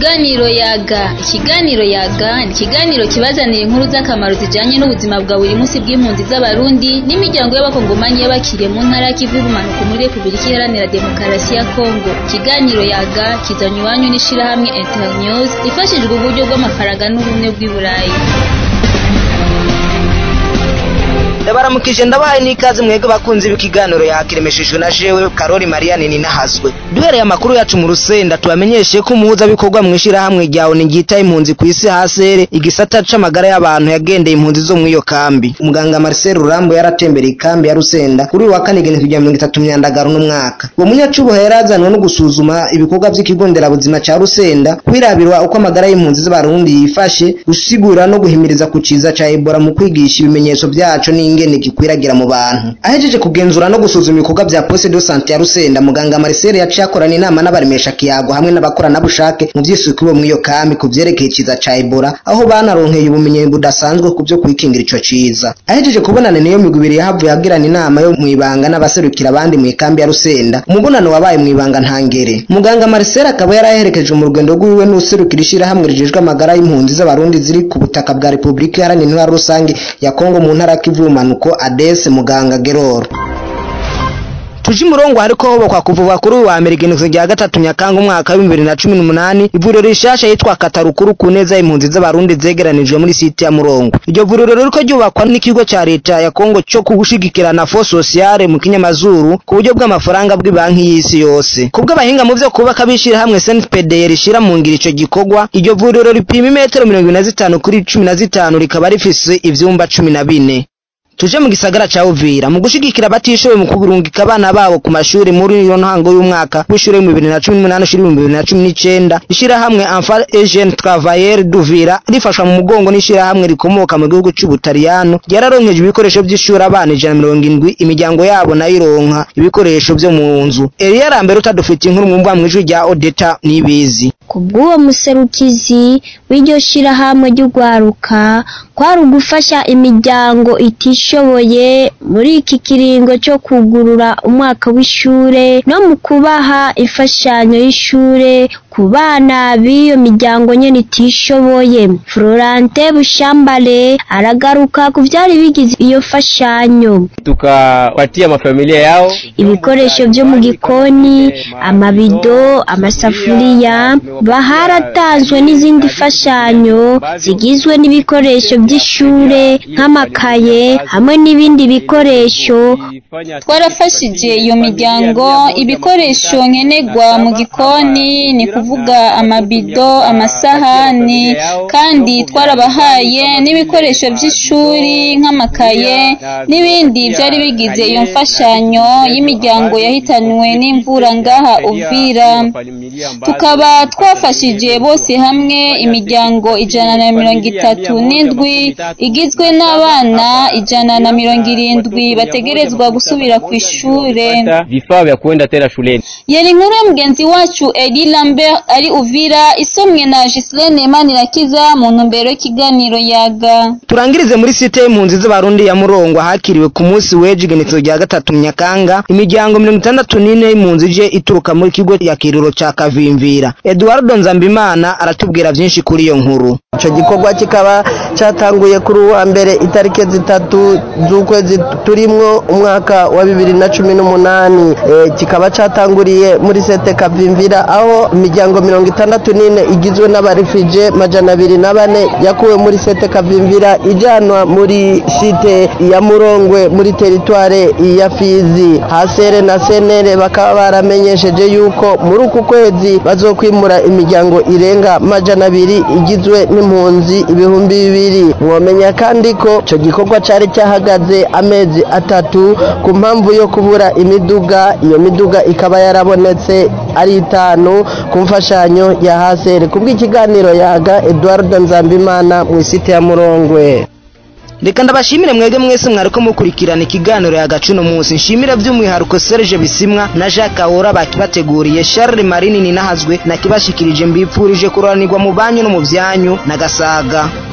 Ikiganiro yaga ikiganiro yaga ni ikiganiro kibazanira inkuru z'akamaro zijanye n'ubuzima bwa buri munsi bw'impunzi z'abarundi n'imiryango y'abakongomanyi y'abakiriye mu ntara y'ikivu y'ubumanuko muri repubulika iharanira demokarasi ya kongo ikiganiro yaga kizanye iwanyu n'ishirahamwe internews ifashijwe uburyo bw'amafaranga n'ubumwe bw'i burayi ndabaramukije ndabahaye n'ikaze mwebwe bakunzi b'ikiganiro yakiremeshejwe na jewe karori mariane ninahazwe duhereye amakuru yacu mu rusenda tubamenyeshe ko umuhuzabikorwa mu ishirahamwe rya oni ryita impunzi ku isi hasere igisata c'amagara y'abantu yagendeye impunzi zo mw'iyo kambi umuganga marcel rurambo yaratembereye ikambi ya rusenda kuri uyu wa kane igenekerezo rya mirongo itatu myandagaro n'umwaka uwo munyacubuha yarazanwe no gusuzuma ibikorwa vy'ikigo nderabuzima ca rusenda kwirabirwa uko amagara y'impunzi z'abarundi yifashe gusigura no guhimiriza ku ciza ca ebola mu kwigisha ibimenyetso vyaco n'ingene gikwiragira mu bantu ahejeje kugenzura no gusuzuma ibikorwa vya poste de sante ya rusenda muganga marcel yaciye akorana inama n'abaremesha kiyago hamwe n'abakoranabushake mu vy'isuku bo mw'iyo kambi ku vyerekeye iciza ca ebola aho banaronkeye ubumenyi budasanzwe ku vyo kwikingira ico ciza ahejeje kubonana niyo migwi ibiri yahavuye agirana inama yo mw'ibanga n'abaserukira abandi mw'ikambi ya rusenda umubonano wabaye mw'ibanga ntangere muganga marcel akaba yaraherekeje mu rugendo rwiwe n'userukira ishirahamwe rijejwe amagara y'impunzi z'abarundi ziri ku butaka bwa repubulika iharanira intwaro rusange ya kongo mu ntara kivu y'ubumanuko adese muganga geroro tuje umurongo hariko hobokwa kuvuga kuri uyu wa mbere igenekezo rya gatatu nyakanga umwaka w'ibihumbi bibiri na cumi n'umunani ivuriro rishasha yitwa katarukuru ku neza y'impunzi z'abarundi zegeranijwe muri site ya murongo iryo vuriro ririko ryubakwa n'ikigo ca leta ya kongo co gushigikirana fo sociale mu kinyamazuru ku buryo bw'amafaranga bw'ibanki y'isi yose kubw'abahinga mu vyo kubaka b'ishirahamwe snpd rishira mu ngiro ico gikorwa iryo vuriro ripima imetero mirongo ibiri na zitanu kuri cumi na zitanu rikaba rifise ivyumba cumi na bine tuje mu gisagara ca Uvira mu gushigikira abatishoboye mu kuburungika abana babo ku mashuri muri iyo ntango y'umwaka w'ishure mu 2018 ushiri mu 2019 ishirahamwe Enfant et Jeune Travailleur d'Uvira rifashwa mu mugongo n'ishirahamwe rikomoka mu gihugu c'Ubutaliyano ryararonkeje ibikoresho vy'ishuri abana ijana mirongo indwi imiryango yabo nayo ironka ibikoresho vyo mu nzu Elia Rambere utadufite inkuru mu mbwa mw'ijwi rya Odeta nibizi kubw'uwo muserukizi w'iryo shirahamwe ry'urwaruka kwari ugufasha imiryango itishoboye muri iki kiringo cyo kugurura umwaka w'ishure no mu kubaha imfashanyo y'ishure ku bana b'iyo miryango nyene itishoboye Florante Bushambale aragaruka ku vyari bigize iyo mfashanyo tukapatia mafamilia yao ibikoresho vyo mu gikoni amabido amasafuriya baharatanzwe n'izindi mfashanyo zigizwe n'ibikoresho vy'ishure nk'amakaye hamwe n'ibindi bikoresho twarafashije iyo miryango ibikoresho nkenerwa mu gikoni ni kuvuga amabido amasahani kandi twarabahaye n'ibikoresho by'ishuri nk'amakaye n'ibindi byari bigize iyo mfashanyo y'imiryango yahitanywe n'imvura ngaha uvira tukaba twafashije bose hamwe imiryango ijana na mirongo itatu n'indwi igizwe n'abana ijana na mirongo irindwi bategerezwa gusubira ku ishure vifaa vya kuenda tena shuleni yari inkuru ya mugenzi wacu edi lambert ari uvira isomwe na gislene manirakiza mu ntumbero y'ikiganiro yaga turangirize muri site y'impunzi z'abarundi ya murongo ahakiriwe ku munsi w'ejo igenekezo rya gatatu nyakanga imiryango mirongo itandatu n'ine y'impunzi ije ituruka muri kigo ya kiriro ca kavimvira eduardo nzambimana aratubwira vyinshi kuri iyo nkuru ico gikorwa kikaba catanguye kuri uwa mbere itariki zitatu z'ukwezi turimwo umwaka wa bibiri na cumi n'umunani e, kikaba catanguriye muri sete kavimvira aho imiryango mirongo itandatu n'ine igizwe n'abarifije majana abiri na bane yakuwe muri sete kavimvira ijanwa muri site ya murongwe muri teritware ya fizi hasere na senere bakaba baramenyesheje yuko muri uku kwezi bazokwimura imiryango irenga majana abiri igizwe n'impunzi ibihumbi bibiri mwomenya kandi ko ico gikorwa cari cyahagaze amezi atatu ku mpamvu yo kubura imiduga iyo miduga ikaba yarabonetse ari itanu ku mfashanyo ya hasere kubw'ikiganiro yaga eduardo nzambimana mu isite ya murongwe reka ndabashimire mwebwe mwese mwariko mukurikirana ikiganiro yagacu no munsi nshimira by'umwihariko Serge Bisimwa na Jacques Ahora bakibateguriye Charles Marini ninahazwe nakibashikirije mbipfurije kuranirwa mu banyu no mu byanyu na gasaga